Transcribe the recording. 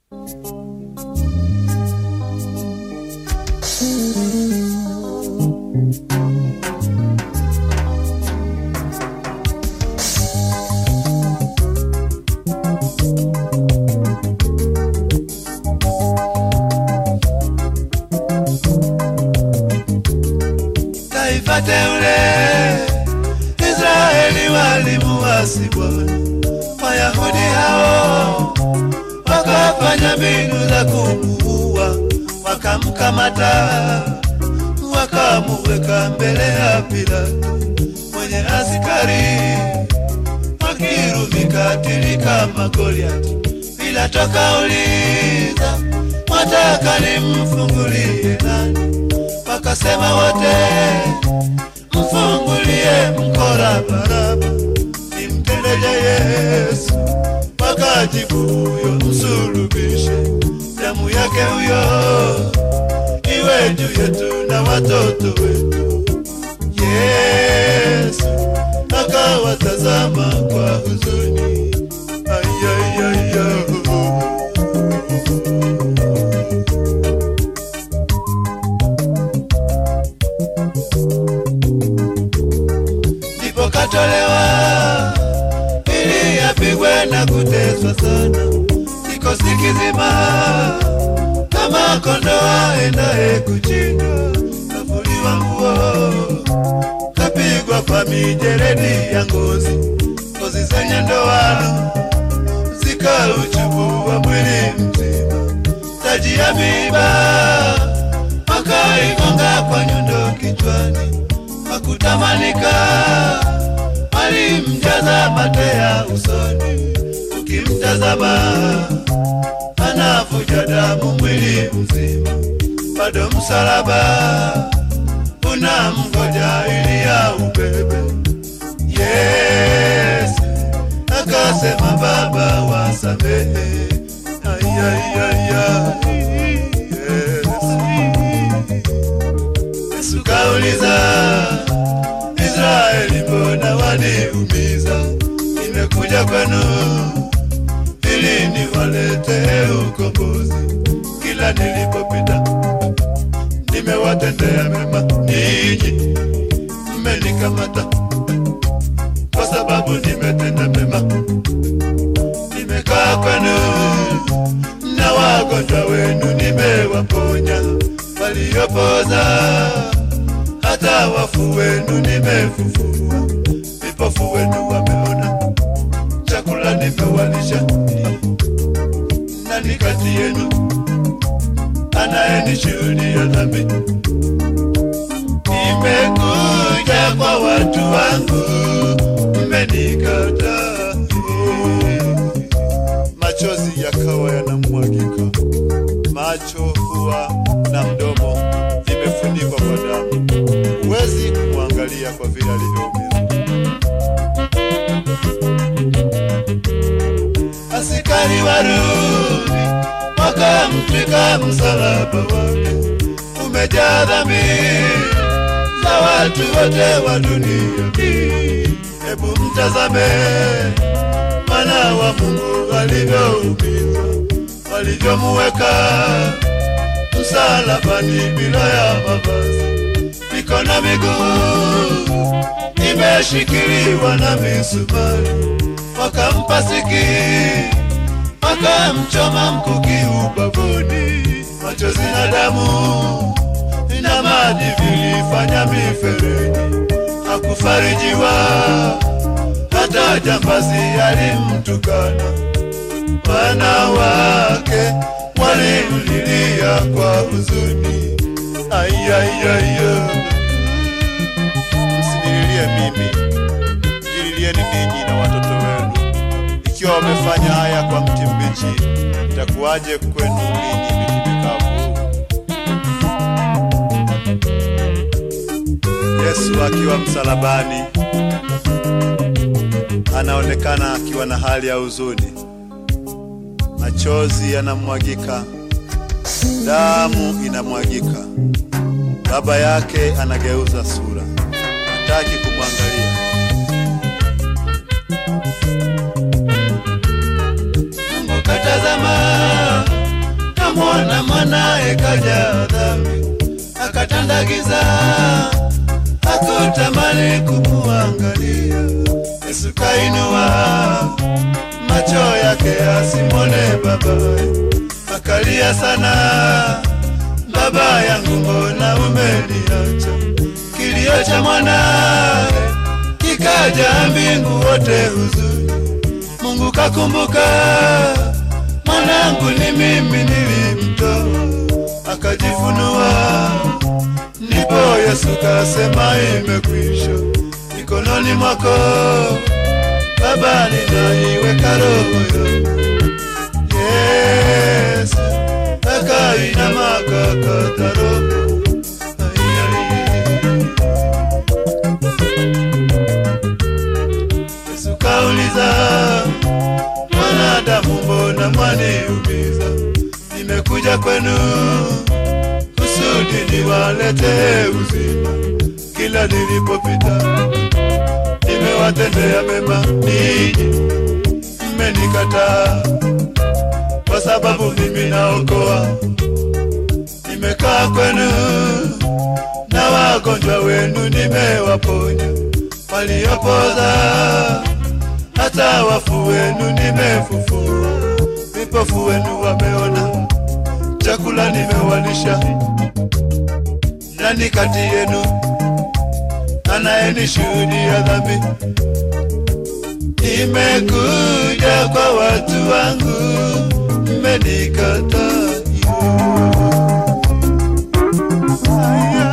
taifa teule Israeli walimuasi Bwana. Wayahudi hao wakafanya mbinu za kumuua, wakamkamata, wakamuweka mbele ya Pilato mwenye askari wakirumi katili kama Goliati. Pilato kauliza, mwataka nimfungulie nani? Wakasema wote, mfungulie mkora Baraba, nimtendeje Yesu? Wakajibu, huyo msulubishe, damu yake huyo iwe juu yetu na watoto wetu. Yesu akawatazama kwa huzuni, ayayaya ndipo katolewa ili apigwe na kuteswa sana, kikosi kizima kama kondoo aendaye kuchinjwa, kavuliwa nguo, kapigwa kwa mijeledi ya ngozi, ngozi zenye ndoano zikauchubua mwili mzima, taji ya miiba wakaigonga kwa nyundo kichwani, hakutamanika alimjaza mate ya usoni, ukimtazama anavuja damu mwili mzima, bado msalaba unamgoja ili ya ubebe. Yesu akasema, Baba wasamehe. Ayayaya, Yesu. Yesu kauliza, Israeli, mbona waniumiza? Nimekuja kwenu ili niwaletee ukombozi. Kila nilipopita nimewatendea mema, ninyi mmenikamata kwa sababu nimetenda mema. Nimekaa kwenu na wagonjwa wenu nimewaponya, waliopoza hata wafu wenu nimefufua, vipofu wenu wameona, chakula nimewalisha. Nani kati yenu anayenishuhudia dhambi? Nimekuja kwa watu wangu, mmenikataa. Machozi yakawa yanamwagika, macho, pua na mdomo vimefunikwa kwa damu. Huwezi kumwangalia kwa vile alivyoumizwa. Askari Warumi wakamtwika msalaba wake, umejaa dhambi za watu wote wa dunia hii. Hebu mtazame mwana wa Mungu alivyoumizwa, walivyomuweka msalabani bila ya mavazi, mikono miguu imeshikiliwa na misumari, wakampa siki, wakamchoma mkuki ubavuni, machozi na damu na maji vilifanya mifereji, hakufarijiwa hata jambazi alimtukana, wanawake walimlilia kwa huzuni. Ayayaya, msinililie mimi, jililieni ninyi na watoto wenu. Ikiwa wamefanya haya kwa mti mbichi, itakuwaje kwenu ninyi miti mikavu? Yesu akiwa msalabani anaonekana akiwa na hali ya huzuni, machozi yanamwagika, damu inamwagika. Baba yake anageuza sura, hataki kumwangalia. Mungu katazama akamwona mwanaye kaja dhambi, akatandagiza, hakutamani kumuangalia. Yesu kainua macho yake asimwone babaye, akalia sana, baba yangu, mbona umeniacha? Kilio cha mwanaye kikaja mbingu wote huzuni. Mungu kakumbuka mwanangu, ni mimi nilimtoa, akajifunua. Ndipo Yesu kasema, imekwisha, mikononi mwako Baba, ninaiweka roho yangu. Yesu akainama akakata roho Ai, ai. Yesu kauliza, mwanadamu, mbona mwaniumiza? Nimekuja kwenu kusudi niwaletee uzima. Kila nilipopita nimewatendea mema, ninyi mmenikataa, kwa sababu mimi naokoa. Nimekaa kwenu na wagonjwa wenu nimewaponya, waliopoza hata wafu wenu nimefufua, vipofu wenu wameona, chakula nimewalisha. Nani kati yenu anayenishuhudia dhambi? Nimekuja kwa watu wangu, mmenikataa. Aya.